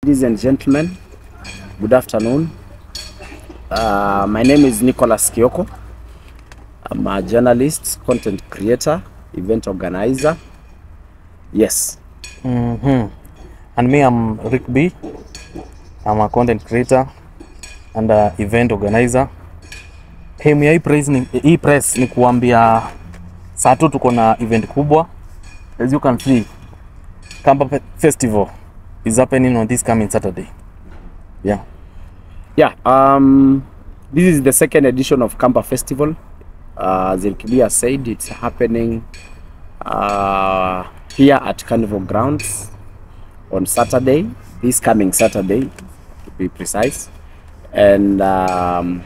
Ladies and gentlemen, good afternoon. Uh, my name is Nicholas Kioko. I'm a journalist, content creator, event organizer. Yes. Mm-hmm. And me, I'm Rick B. I'm a content creator and a event organizer. Hemu ya hii press ni, hii press ni kuambia saa tu tuko na event kubwa. As you can see, Kamba Fe- Festival is happening on this coming Saturday. Yeah. Yeah. Um, this is the second edition of Kamba Festival. Uh, as Ilkibia said, it's happening uh, here at Carnival Grounds on Saturday, this coming Saturday, to be precise. And um,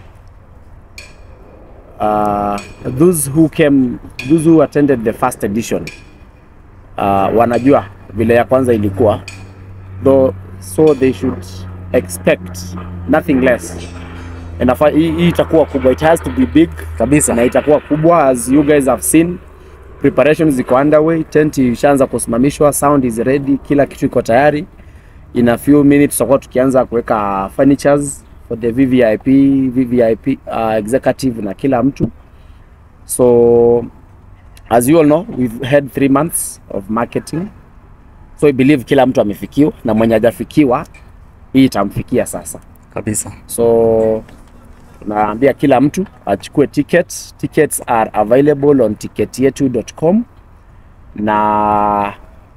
uh, those who came, those who attended the first edition uh, wanajua vile ya kwanza ilikuwa though, so they should expect nothing less. Inafaa hii hii itakuwa kubwa, it has to be big Kabisa. na itakuwa kubwa as you guys have seen. Preparations ziko underway, tent ishaanza kusimamishwa, sound is ready, kila kitu iko tayari. In a few minutes tutakuwa tukianza kuweka furnitures for the VVIP, VVIP uh, executive na kila mtu. So as you all know, we've had three months of marketing. So I believe kila mtu amefikiwa na mwenye hajafikiwa hii itamfikia sasa. Kabisa. So tunaambia kila mtu achukue ticket. Tickets are available on ticketyetu.com na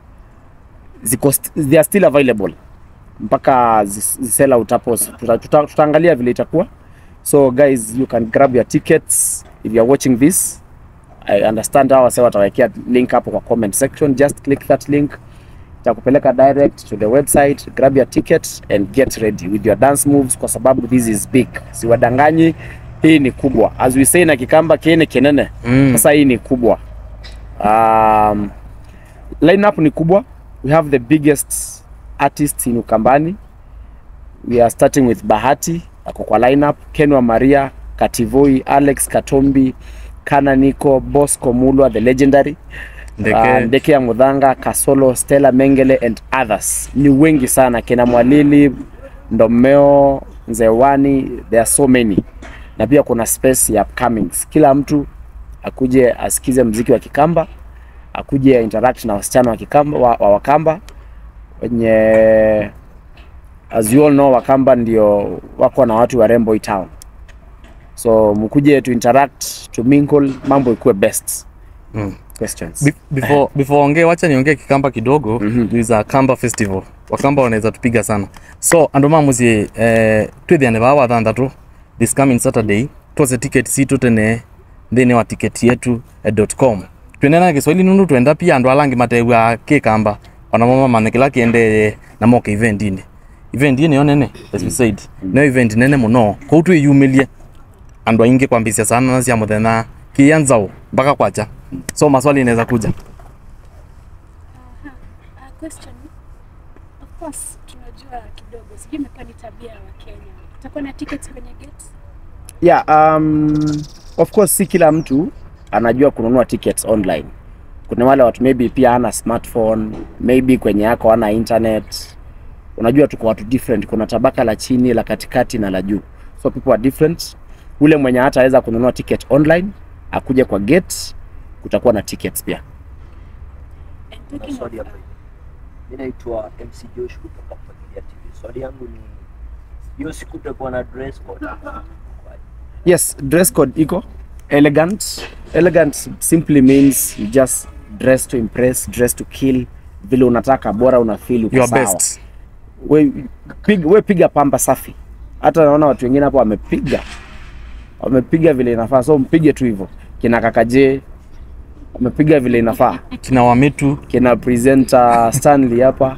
ziko st- they are still available mpaka zis- zisell out hapo. Tuta- tuta- Tutaangalia vile itakuwa. So guys, you can grab your tickets if you are watching this. I understand hawa sasa watawekea link hapo kwa comment section. Just click that link itakupeleka direct to the website grab your ticket and get ready with your dance moves kwa sababu this is big siwadanganyi hii ni kubwa as we say na kikamba kiene kenene Mm. sasa hii ni kubwa um, lineup ni kubwa we have the biggest artists in ukambani we are starting with bahati ako kwa lineup kenwa maria kativoi alex katombi kana niko bosco mulwa the legendary Ndeke. uh, Ndeke ya Mudhanga, Kasolo, Stella Mengele and others. Ni wengi sana kina Mwalili, Ndomeo, Nzewani, there are so many. Na pia kuna space ya upcomings. Kila mtu akuje asikize mziki wa Kikamba, akuje interact na wasichana wa Kikamba wa, wa Wakamba wenye as you all know Wakamba ndio wako na watu warembo hii town. So mkuje to interact, to mingle, mambo ikuwe best. Mm. Questions. Be- before before ongee wacha niongee kikamba kidogo mm -hmm. is a kamba festival wakamba wanaweza tupiga sana so andu mamusie eh, twithiane baa wathanthatu this coming saturday twose ticket situ tene thini wa ticket yetu eh, .com twendena kiswahili nundu twenda pia andu alangi matewa kikamba ona mama mane kila kiende na moke event ine event ine yo nene as we said no event nene muno kou twiyumilie andu aingi kwambisia sana na cia muthenya kianzao mpaka kwacha so maswali inaweza kuja Uh, question. Of course tunajua kidogo, sijui imekuwa ni tabia ya Wakenya. Utakuwa na tickets kwenye gate? Yeah, um, of course si kila mtu anajua kununua tickets online. Kuna wale watu maybe pia hana smartphone, maybe kwenye yako hana internet. Unajua tuko watu different, kuna tabaka la chini, la katikati na la juu. So people are different. Ule mwenye hataweza kununua ticket online akuje kwa gate, kutakuwa na tickets pia. And Kuna talking swali of, hapa hivi. Mimi naitwa MC Josh kutoka Familia TV. Swali yangu ni hiyo siku tutakuwa na dress code. Yes, dress code iko elegant. Elegant simply means you just dress to impress, dress to kill. Vile unataka bora una feel uko your sawa. best we, pig, we piga pamba safi. Hata naona watu wengine hapo wamepiga wamepiga vile inafaa, so mpige tu hivyo. Kina kakaje wamepiga vile inafaa, kina wamitu kina presenter Stanley hapa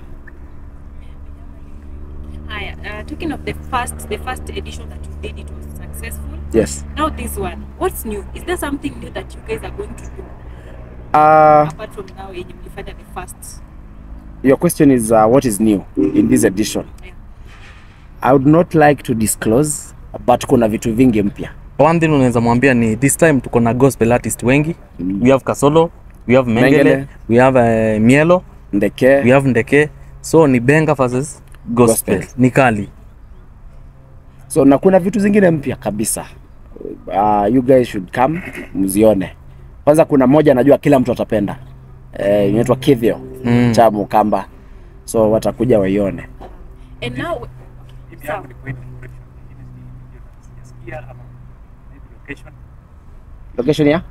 haya, uh, talking of the first, the first edition that you did, it was successful. yes. Now this one, what's new? Is there something new that you guys are going to do Uh, apart from now yenye mlifanya the first? your question is uh, what is new in this edition? Yeah. I would not like to disclose but kuna vitu vingi mpya. one thing unaweza mwambia ni this time tuko na gospel artist wengi Mm. we have kasolo we have mengele, Mengele. we have uh, mielo Ndeke we have ndeke so ni benga versus gospel, Gospel. ni kali so na kuna vitu zingine mpya kabisa uh, you guys should come mzione kwanza kuna moja najua kila mtu atapenda eh, inaitwa kivyo Mm. cha mukamba so watakuja waione And now Bibi Sawa. yangu ni kweli location nyingine si- ndio sijasikia ama maybe location location ya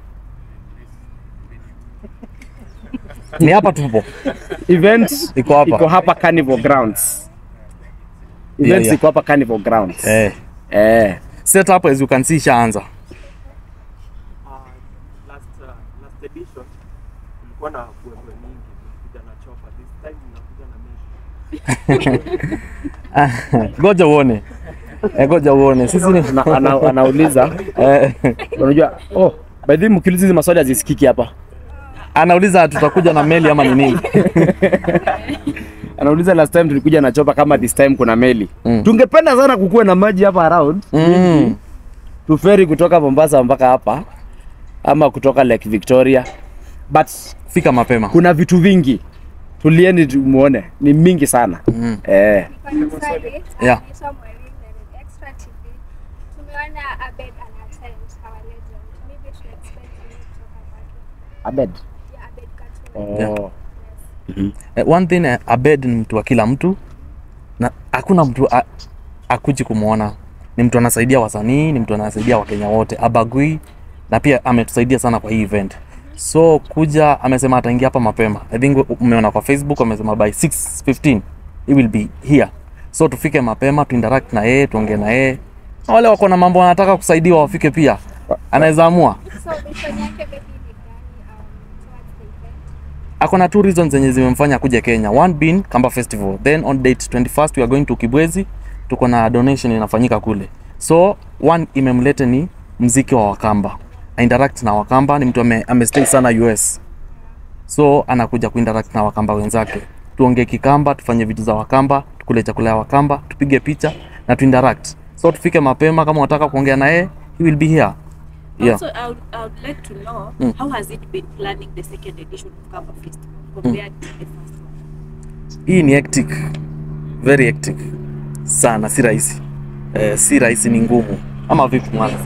ni hapa tupo event Iko hapa. iko hapa carnival grounds Yeah, events yeah. iko hapa carnival grounds eh. eh. setup as you can see ishaanza Uh, last uh, last edition kulikuwa na kuembe mingi tulikuja na chopa this time tunakuja na meshi goja uone eh, goja uone sisi ni ana, ana, anauliza eh, unajua oh by the way mkiuliza hizi maswali hazisikiki hapa anauliza tutakuja na meli ama ni nini anauliza last time tulikuja na chopa kama this time kuna meli Mm. tungependa sana kukuwe na maji hapa around mm. tuferi kutoka Mombasa mpaka hapa ama kutoka Lake Victoria but fika mapema kuna vitu vingi tulieni tumuone ni mingi sana mm. eh. Swali, Yeah. anaitwa Maureen na ni Extra TV. Tumeona Abed anaattend our legend. Maybe to expect you kutoka kwake. Abed Yeah, Abed Katuna. oh. Yes. Eh, one thing eh, Abed ni mtu wa kila mtu na hakuna mtu a- akuji kumwona. Ni mtu anasaidia wasanii, ni mtu anasaidia Wakenya wote, abagui na pia ametusaidia sana kwa hii event. So kuja, amesema ataingia hapa mapema. I think umeona kwa Facebook amesema by 6:15 he will be here. So tufike mapema, tu interact na yeye, tuongee na yeye. Na Wale wako na mambo wanataka kusaidiwa wafike pia, anaweza amua. So mission yake maybe ni gani um, towards the event? ako na two reasons zenye zimemfanya kuja Kenya. One being Kamba Festival. Then on date 21st we are going to Kibwezi. Tuko na donation inafanyika kule. So one imemlete ni mziki wa Wakamba. A interact na Wakamba ni mtu ame, amestay sana US. So anakuja kuinteract na Wakamba wenzake. Tuongee Kikamba, tufanye vitu za Wakamba, tukule chakula ya Wakamba, tupige picha na tuinteract. So tufike mapema kama unataka kuongea na yeye, he will be here. Yeah. Also, I would, I would like to know Mm. how has it been planning the second edition of Kamba Festival compared to the first one? hii ni hectic very hectic sana si rahisi eh, si rahisi ni ngumu ama vipi mwana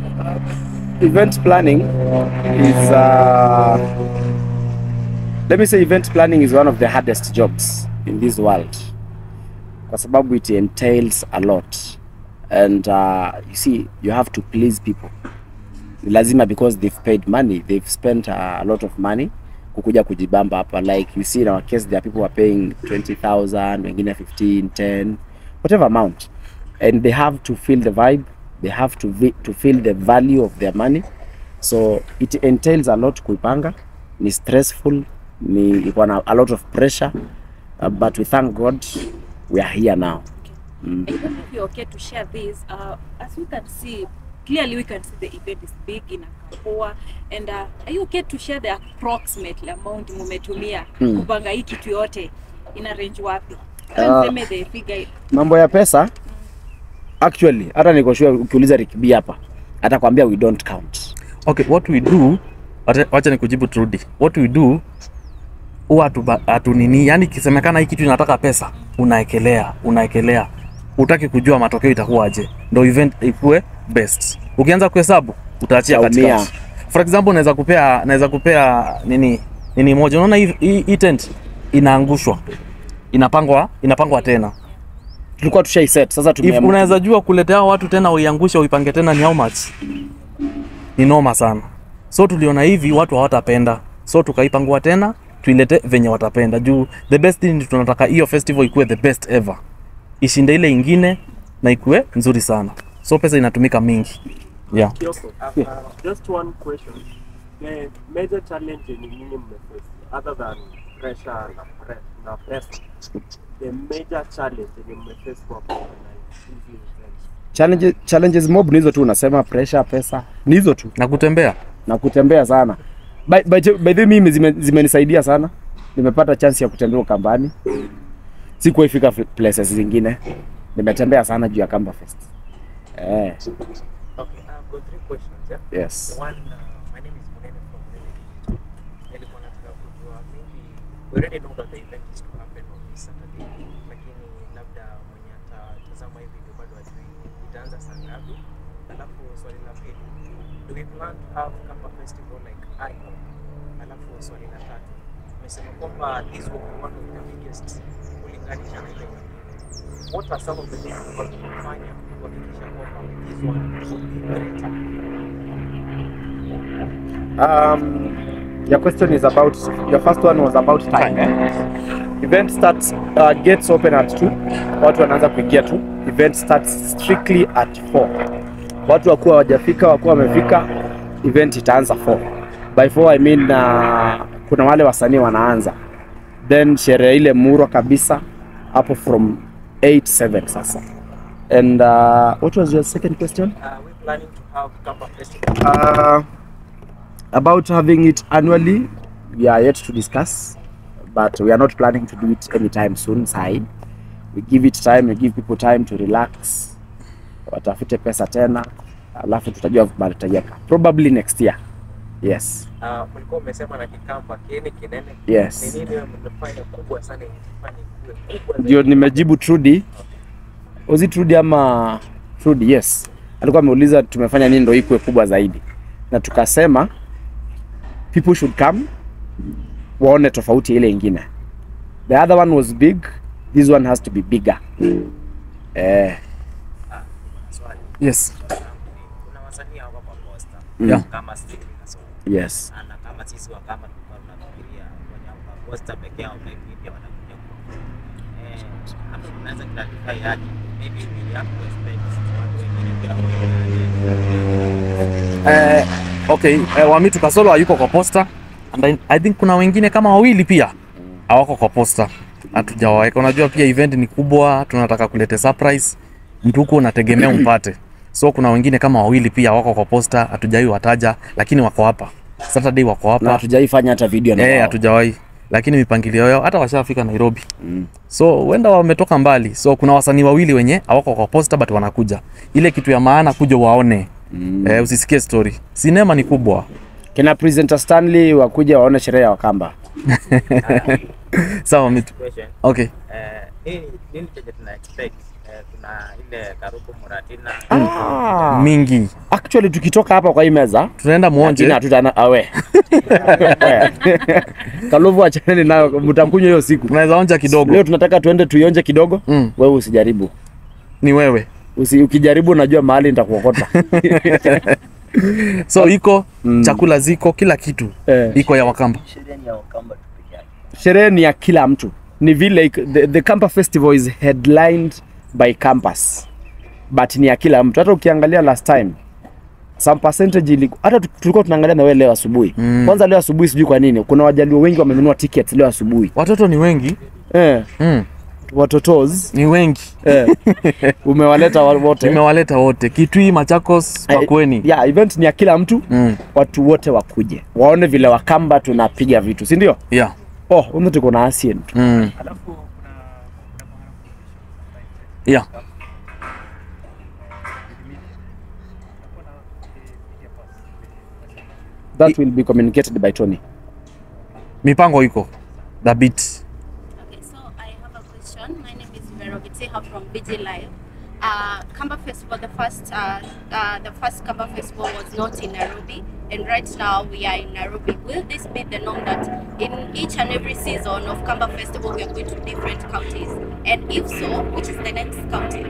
event planning is uh, let me say event planning is one of the hardest jobs in this world kwa sababu it entails a lot and uh, you see you have to please people ni lazima because they've paid money they've spent uh, a lot of money kukuja kujibamba hapa like you see in our case there are people who are paying 20000 wengine 15 10 whatever amount and they have to feel the vibe they have to, vi- to feel the value of their money so it entails a lot kuipanga ni stressful ni iko na a lot of pressure uh, but we thank god we are here now I don't know if you're okay to share this. Uh, as we can see, clearly we can see the event is big in Akapoa. And uh, are you okay to share the approximate amount mumetumia Hmm. kupanga hii kitu yote ina range wapi? Uh, Hata niseme the figure mambo ya pesa actually hata niko sure ukiuliza Rikibi hapa atakwambia we don't count okay what we do wacha- wacha nikujibu turudi what we do huwa hatuba- hatunini yani ikisemekana hii kitu inataka pesa unaekelea unaekelea utaki kujua matokeo itakuwaje ndo event ikuwe best ukianza kuhesabu utaachia Utaumia. katikati for example naweza kupea naweza kupea nini nini moja unaona hii- hii hii tent inaangushwa inapangwa inapangwa tena tulikuwa tushaiset sasa If tumeamua unaweza jua kuletea hao watu tena uiangushe uipange tena ni how much? Ni noma sana. So tuliona hivi watu hawatapenda. So tukaipangua tena tuilete venye watapenda. Juu the best thing tunataka hiyo festival ikuwe the best ever. Ishinde ile ingine na ikuwe nzuri sana. So pesa inatumika mingi. Yeah. Kioko, uh, uh, just one question. The major challenge yenye nyinyi mmeface other than pressure na, pre na pesa, the major challenge yenye mmeface kwa kuorganize hizi events. challenges, challenges mob ni hizo tu unasema pressure pesa ni hizo tu Na kutembea. na kutembea sana by, by, by the way, mimi zime- zimenisaidia sana nimepata chance ya kutembea ukambani sikuwaifika f- places zingine nimetembea sana juu ya Kamba Fest eh, Okay, I've got three questions. Yeah. yes One, uh, my name is Munene from Munene Digital. Nilikuwa nataka kujua maybe we already know that the event is to happen on this Saturday, lakini labda hivi ndio bado hajui itaanza saa ngapi. Alafu swali la pili, do we plan to have Kamba festival like annual? Alafu swali la tatu, umesema kwamba this will be one of the biggest kulinganisha na ile nyingine. What are some of the things ambazo tunafanya kuhakikisha kwamba this one will be greater? Um, your question is about your first one was about time. Eh? Event starts uh, gates open at 2. Watu wanaanza kuingia tu. Event starts strictly at 4. Watu wakuwa wajafika, wakuwa wamefika, event itaanza 4. By 4 I mean uh, kuna wale wasanii wanaanza. Then sherehe ile murwa kabisa hapo from 8 7 sasa. And uh, what was your second question? Are we planning to have Kamba festival? Uh, about having it annually, we are yet to discuss, but we are not planning to do it anytime soon. Sai, we give it time, we give people time to relax, watafute pesa tena, alafu tutajua mahali tutaiweka. Probably next year. Yes, Uh, mlikuwa umesema na kikamba kieni kinene yes. ni nini wewe mmefanya kubwa sana yenye kufanya kuwe kubwa Ndio nimejibu Trudy. Was it Trudy ama Trudy? Yes. Alikuwa ameuliza tumefanya nini ndio ikuwe kubwa zaidi, na tukasema people should come waone tofauti ile ingine. The other one was big, this one has to be bigger. Eh, swali Yes. kuna wasanii hapa kwa posta Yeah. kama Steve na so yes. na kama sisi wa kama tulikuwa tunafikiria wenye kwa posta peke yao maybe pia wanakuja kwa eh hapo tunaweza clarify yake maybe we have to expect watu wengine pia wawe Eh, okay, eh, Wamitu Kasolo hayuko kwa posta and I, I think kuna wengine kama wawili pia hawako kwa posta, hatujawaweka. Unajua pia event ni kubwa, tunataka kulete surprise, mtu huko unategemea umpate, so kuna wengine kama wawili pia wako kwa posta, hatujawai wataja, lakini wako hapa Saturday, wako Na hapa hatujaifanya hata video na eh, wao. hatujawahi lakini mipangilio yao hata washafika Nairobi mm. so huenda wametoka mbali, so kuna wasanii wawili wenye hawako kwa posta but wanakuja. Ile kitu ya maana kuja waone mm. eh, usisikie story. Sinema ni kubwa. Kina presenter Stanley wakuja waone sherehe ya Wakamba. Sawa mitu. question Okay. eh nini nini chenye tuna expect eh, kuna ile Karuku Muratina Ah, Mingi. actually tukitoka hapa kwa hii meza Tunaenda lakini muonje. hatutana awe Kaluvu achaneni nayo, mtakunywa hiyo siku. Tunaweza onja kidogo. Leo tunataka tuende tuionje kidogo. Mm. Wewe usijaribu. Ni wewe. Usi, ukijaribu najua mahali nitakuokota. So iko Mm. chakula ziko kila kitu. Eh. Iko ya Wakamba. sherehe ni ya Wakamba tu peke yake. Sherehe ni ya kila mtu. Ni vile ik- the, the Kampa Festival is headlined by campus. But ni ya kila mtu. Hata ukiangalia last time some percentage iliku, hata tu- tulikuwa tunaangalia na wewe leo asubuhi. Mm. Kwanza leo asubuhi sijui kwa nini kuna wajaluo wengi wamenunua tickets leo asubuhi. Watoto ni wengi. Eh, Mm. watotos Ni wengi. eh, umewaleta wa- wote. Nimewaleta wote. Kitui, Machakos, Eh, Pakweni. Yeah, event ni ya kila mtu. Mm. Watu wote wakuje waone vile Wakamba tunapiga vitu, si ndio? Yeah. Oh, humu tuko na Asian tu. Mm. Alafu kuna kuna mahali Yeah. Tutakuwa na eh, media pass. That will be communicated by Tony. Mipango iko. Dhabiti. Okay, so I have a question. My name is Vero Biteha from BG Live. Uh, Kamba Festival, the first, uh, uh, the first Kamba Festival was not in Nairobi, and right now we are in Nairobi. Will this be the norm that in each and every season of Kamba Festival we are going to different counties? And if so, which is the next county?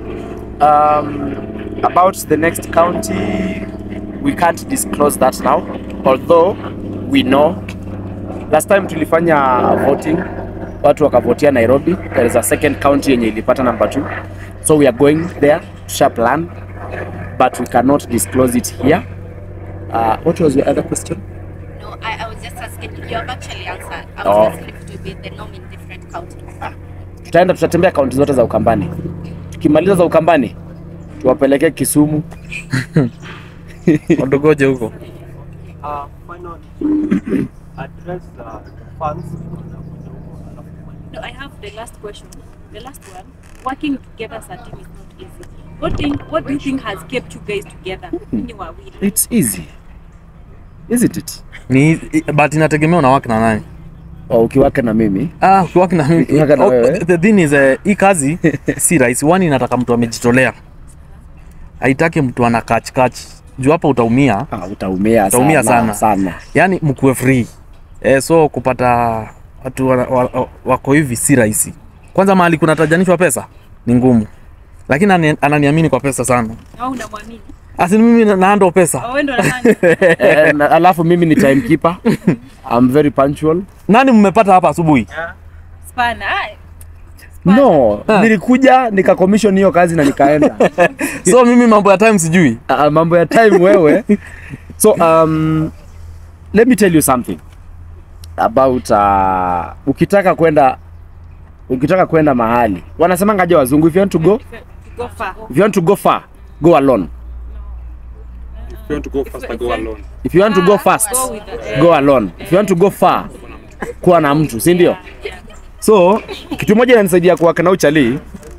Um, about the next county, we can't disclose that now, although we know. Last time tulifanya voting, watu wakavotia Nairobi. There is a second county yenye ilipata number two, so we are going there. Tusha plan, but we cannot disclose it here. Uh, what was your other question? No, I, I was just asking. You have actually answered. I Oh. was asking if it will be the norm in different counties. Tutaenda tutatembea kaunti zote za Ukambani. Tukimaliza za Ukambani, tuwapelekee Kisumu. Wadogoje huko. Uh, final address the fans wanakuja huko alafu maliza. No, I have the last question. The last one. Working together as a team is not easy. What think, what do you think has kept you guys together? Ninyi wawili. It's easy. Isn't it? Ni but inategemea unawake na nani. Oh, ukiwaka na mimi Ah, ukiwaki na mimi. Ukiwaka na Oh, wewe. the thing is eh, hii kazi si rahisi. Wani inataka mtu amejitolea. Haitaki mtu ana catch catch. Juu hapa utaumia. ah, utaumia, Utaumia sana, sana. sana. Yaani mkuwe free. Eh, so kupata watu wa, wa, wa, wako hivi si rahisi. Kwanza mahali kuna tajanishwa pesa ni ngumu. Lakini ani- ananiamini kwa pesa sana. Au unamwamini? Asi mimi na- naando pesa. Au wewe ndo unafanya? Eh, na- alafu mimi ni timekeeper. I'm very punctual. Nani mmepata hapa asubuhi? Spana. ai. No, nilikuja nika commission hiyo kazi na nikaenda. So mimi mambo ya time sijui. uh, mambo ya time wewe. So um, let me tell you something about uh, ukitaka kwenda ukitaka kwenda mahali wanasemanga aje wazungu if you want to go Go far. if you want to go far go alone If you want to go faster, go alone. if you want to go fast Go with the go alone if you want to go far kuwa na mtu si ndio so kitu moja inanisaidia kuwaka na uchali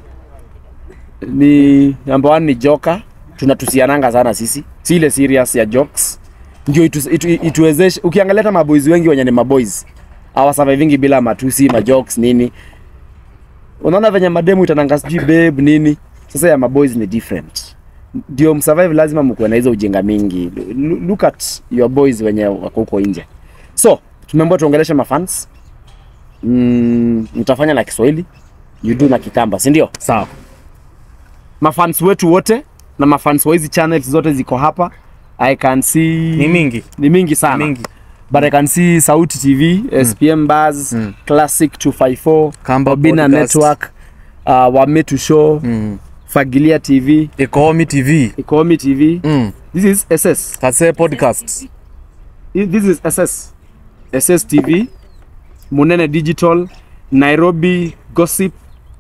ni number one ni joka tunatusiananga sana sisi si ile serious ya jokes ndio itu, itu, ituwezeshe ukiangalia hata maboys wengi wenye ni maboys hawasurvivingi bila matusi majokes nini unaona venye mademu itananga sijui babe nini sasa ya maboys ni different ndio msurvive lazima mkuwe na hizo ujinga mingi Lu- look at your boys wenye wako huko nje so tumeambiwa tuongeleshe mafans mm, mtafanya na kiswahili you do na kikamba si ndio Sawa. mafans wetu wote na mafans wa hizi channels zote ziko hapa i can see Ni mingi. ni mingi sana Mingi. but i can see sauti tv spm bars Mm. classic 254 Kamba obina Podcast. network uh, wametu show Mm. fagilia tv Economy TV. ikomi tv Mm. this is ss Kase podcast. this is ss ss tv munene digital nairobi gossip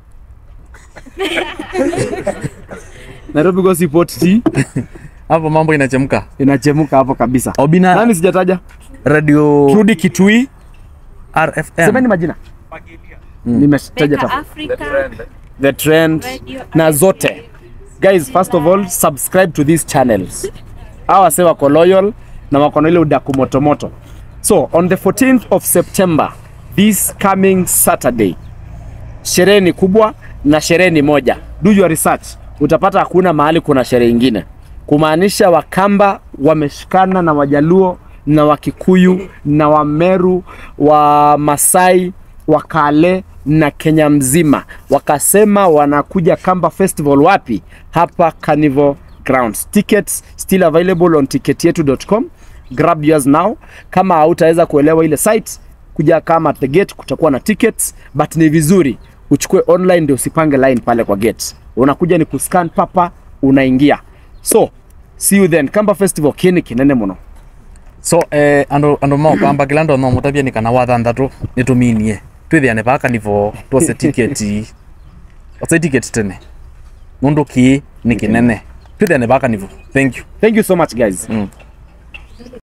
nairobi gossip ott Hapo mambo inachemka. inachemuka hapo kabisa Obina nani sijataja Radio trudi kitui RFM. semeni majina nimetaja Beka tafu Africa. the trend Radio na zote guys first of all subscribe to these channels hawa wase wako loyal na wako na ile udaku motomoto so on the 14th of september this coming saturday sherehe ni kubwa na sherehe ni moja do your research utapata hakuna mahali kuna sherehe ingine kumaanisha wakamba wameshikana na wajaluo na wakikuyu na wameru wa masai wakale na kenya mzima wakasema wanakuja kamba festival wapi hapa carnival grounds tickets still available on ticketyetu.com grab yours now kama hautaweza kuelewa ile site kuja kama at the gate kutakuwa na tickets but ni vizuri uchukue online ndio usipange line pale kwa gate unakuja ni kuscan papa unaingia so see you then kamba festival kini kinene muno so eh, ando ando mau kamba kila ndo no mutabia nikana wathanthatu nituminie twithiane baka nivo twose tiketi ose tiketi tene nundu ki ni kinene twithiane baka nivo thank you thank you so much guys mm.